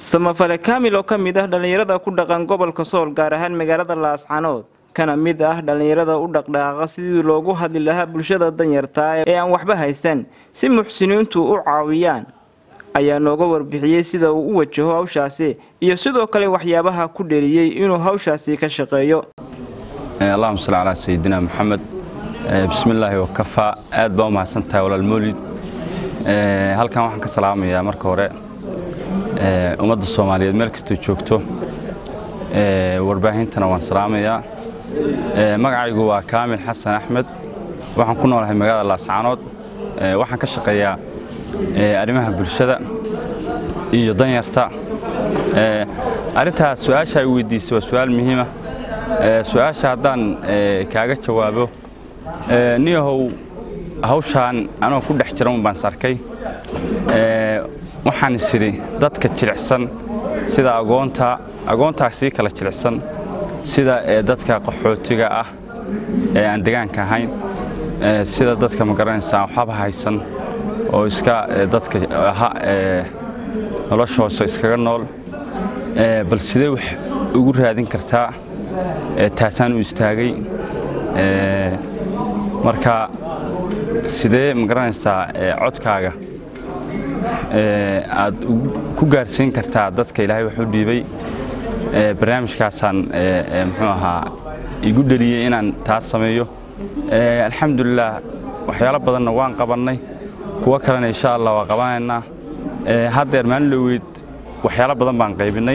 samafale kaamil oo ka mid ah dhallinyarada ku dhaqan gobolka sool gaar ahaan magaalada laascanood kana mid ah dhallinyarada u dhaqdhaqaaqa sidii loogu hadli lahaa bulshada danyartaa ee aan waxba haysan si muxsiniintu u caawiyaan ayaa nooga warbixiyey sida uu u wajaho hawshaasi iyo sidoo kale waxyaabaha ku dheliyey inuu hawshaasi ka shaqeeyo allahuma salli calaa sayidina moxamed bismillaahi wakafaa aad baa u mahadsan tahay walaal mawlid halkan waxaan ka salaamayaa marka hore ummadda soomaaliyeed meel kastoo joogto warbaahintana waan salaamayaa magacaygu waa kaamil xasan axmed waxaan ku noolahay magaalada laascaanood waxaan ka shaqeeyaa arrimaha bulshada iyo danyarta arrintaas su-aasha ay weydiisay waa su-aal muhiima su-aasha haddaan kaaga jawaabo niyahow hawshaan anoo ku dhex jiran baan is arkay waxaan is idhi dadka jilicsan sida agoonta agoontaa sii kala jilicsan sida dadka qaxootiga ah ee aan degaanka ahayn sida dadka ma garanaysaa waxba haysan oo iska dadka nolosha hoose iskaga nool bal sidee wax ugu raadin kartaa taasaan u istaagay marka sidee ma garanaysaa codkaaga aad ku gaarsiin kartaa dadka ilaahay wax u dhiibay barnaamijkaasaan muxuu ahaa igu dheliyey inaan taas sameeyo alxamdulilah waxyaalo badanna waan qabannay kuwo kalena insha allah waa qabanaynaa haddeer maalin dhoweyd waxyaalo badan baan qaybinnay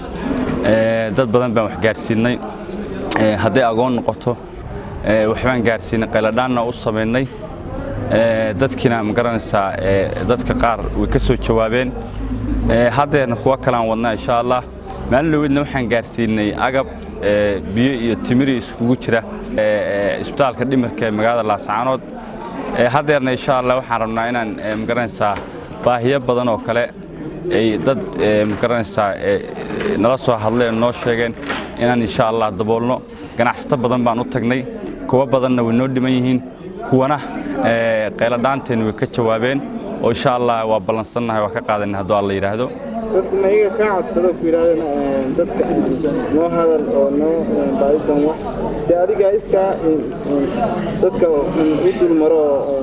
dad badan baan wax gaarsiinnay hadday agoon noqoto waxbaan gaarsiinay qayladhaanna u samaynay dadkiina ma garanaysaa dadka qaar way ka soo jawaabeen haddeerna kuwo kalean wadnaa insha allah maalin dhoweydna waxaan gaarsiinay agab biyo iyo timiri iskugu jira isbitaalka dhimirka ee magaalada laascaanood haddeerna insha allah waxaan rabnaa inaan ma garanaysaa baahiyo badan oo kale ay dad ma garanaysaa nala soo hadleen noo sheegeen inaan insha allah daboolno ganacsato badan baan u tagnay kuwo badanna way noo dhiman yihiin kuwana qayladhaanteenna way ka jawaabeen oo insha allah waa ballansannahay waa ka qaadanay hadduu alla yidhaahdo dadku ma iyaga kaa codsado ku yidhahdeen dadka noo hadal oo noo baadidan wax si adiga iskaa dadka u dul maro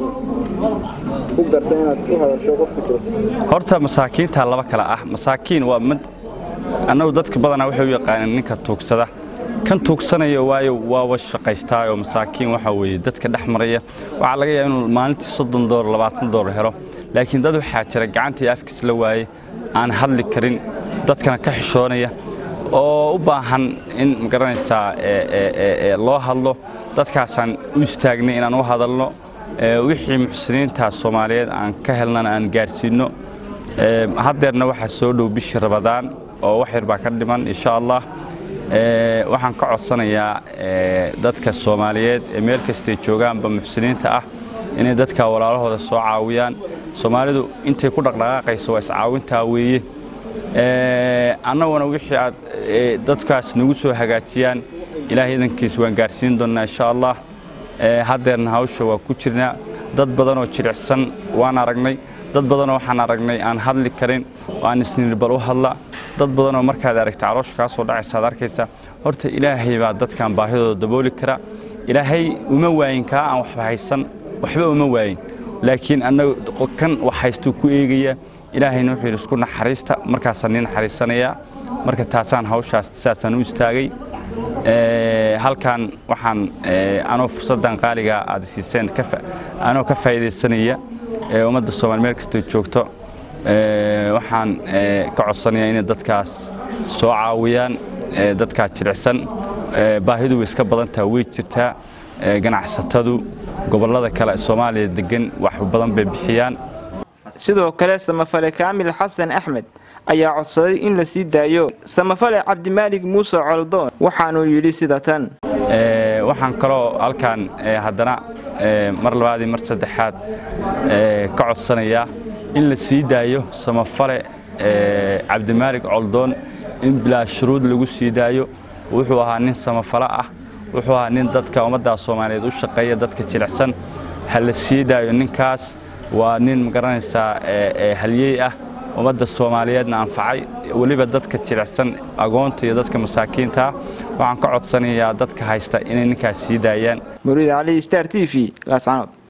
ku garta inaad u hadasho qofka jirsa horta masaakiintaa laba kale ah masaakiin waa mid annagu dadka badanaa waxay u yaqaaneen ninka tuugsada kan tuugsanayo waayo waaba shaqaystaa oo masaakiin waxa weeye dadka dhex maraya waxaa laga yaaba inuu maalintii soddon doolar labaatan doolar helo laakiin dad waxaa jira gacantii afkiis la waayey aan hadli karin dadkana ka xishoonaya oo u baahan in magaranaysaa loo hadlo dadkaasaan u istaagnay inaan u hadalno wixii muxsiniinta soomaaliyeed aan ka helnana aan gaarsiinno haddeerna waxaa soo dhow bishii rabadaan oo wax yar baa ka dhiman insha allah waxaan ka codsanayaa dadka soomaaliyeed ee meel kastay joogaanba muxsiniinta ah inay dadka walaalahooda soo caawiyaan soomaalidu intay ku dhaqdhaqaaqayso waa iscaawintaa weeye annaguna wixii aad dadkaas nagu soo hagaajiyaan ilaahay idankiis waan gaarsiin doonnaa insha allah haddeerna hawsha waa ku jirnaa dad badanoo jilicsan waan aragnay dad badanoo waxaan aragnay aan hadli karin oo aan isniir bal u hadla dad badanoo markaad aragta caloosha kaa soo dhacaysa ad arkaysa horta ilaahay baa dadkan baahidooda dabooli kara ilaahay uma waayin kaa aan waxba haysan waxba uma waayin laakiin annaga kan wax haystuu ku eegaya ilaahayna wuxuu yidhi isku naxariista markaasaan nii naxariisanayaa marka taasaan hawshaas saasaan u istaagay halkan waxaan anoo fursaddan qaaliga aad siiseen anoo ka faa'iidaysanaya ummadda soomaali meel kastoo joogto waxaan ka codsanayaa inay dadkaas soo caawiyaan dadkaa jilicsan baahidu way iska badantaha way jirtaa ganacsatadu gobollada kale soomaaliya degan wax badan bay bixiyaan sidoo kale samafale kaamil xasan axmed ayaa codsaday in la sii daayo samafale cabdimaalig muuse coldoon waxaanuu yidhi sida tan waxaan kaloo halkaan haddana mar labaadii mar saddexaad ka codsanayaa in la sii daayo samafale cabdimaalig coldoon in bilaa shuruud lagu sii daayo wuxuu ahaa nin samafale ah wuxuu ahaa nin dadka ummadda soomaaliyeed u shaqeeya dadka jilicsan ha la sii daayo ninkaas waa nin magaranaysaa halyey ah ummadda soomaaliyeedna anfacay weliba dadka jilicsan agoonta iyo dadka masaakiinta waxaan ka codsanayaa dadka haysta inay ninkaas sii daayaan muriid cali star t v laascanood